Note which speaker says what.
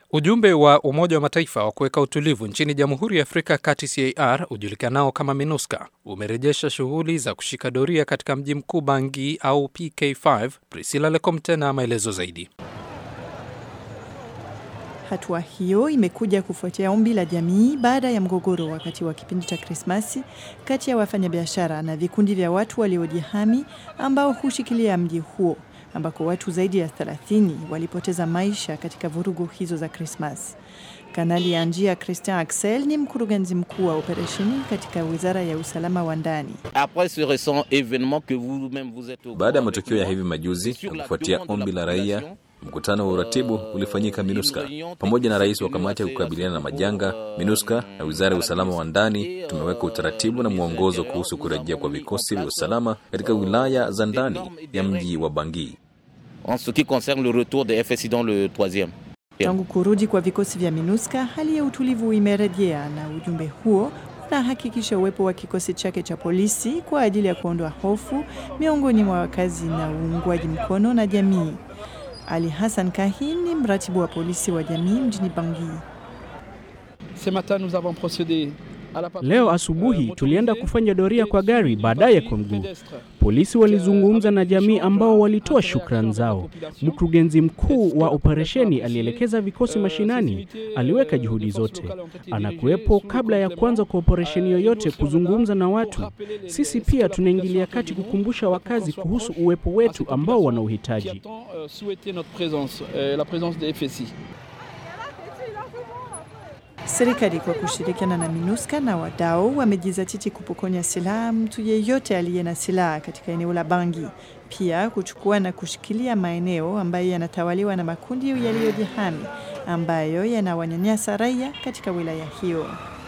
Speaker 1: Ujumbe wa Umoja wa Mataifa wa kuweka utulivu nchini Jamhuri ya Afrika ya Kati CAR ujulikanao kama MINUSCA umerejesha shughuli za kushika doria katika mji mkuu Bangui au PK5. Priscilla Lecomte na maelezo zaidi.
Speaker 2: Hatua hiyo imekuja kufuatia ombi la jamii baada ya mgogoro wakati wa kipindi cha Krismasi kati ya wafanyabiashara na vikundi vya watu waliojihami ambao hushikilia mji huo ambako watu zaidi ya 30 walipoteza maisha katika vurugu hizo za Krismas. Kanali ya njia Christian Axel ni mkurugenzi mkuu wa operesheni katika wizara ya usalama wa ndani.
Speaker 3: Baada ya matukio ya hivi majuzi na kufuatia ombi la raia, mkutano wa uratibu ulifanyika MINUSCA pamoja na rais wa kamati ya kukabiliana na majanga MINUSCA na wizara ya usalama wa ndani. Tumeweka utaratibu na mwongozo kuhusu kurejea kwa vikosi vya usalama katika wilaya za ndani ya mji wa Bangui.
Speaker 2: Tangu kurudi kwa vikosi vya MINUSCA, hali ya utulivu imerejea na ujumbe huo unahakikisha uwepo wa kikosi chake cha polisi kwa ajili ya kuondoa hofu miongoni mwa wakazi na uungwaji mkono na jamii. Ali Hassan Kahin ni mratibu wa polisi wa jamii mjini Bangui.
Speaker 4: Leo asubuhi tulienda kufanya doria kwa gari, baadaye kwa mguu. Polisi walizungumza na jamii ambao walitoa shukrani zao. Mkurugenzi mkuu wa operesheni alielekeza vikosi mashinani, aliweka juhudi zote, anakuwepo kabla ya kuanza kwa operesheni yoyote kuzungumza na watu. Sisi pia tunaingilia kati kukumbusha wakazi kuhusu uwepo wetu ambao wana uhitaji.
Speaker 2: Serikali kwa kushirikiana na MINUSCA na wadau wamejizatiti kupokonya silaha mtu yeyote aliye na silaha katika eneo la Bangui, pia kuchukua na kushikilia maeneo ambayo yanatawaliwa na makundi yaliyojihami ambayo yanawanyanyasa raia katika wilaya hiyo.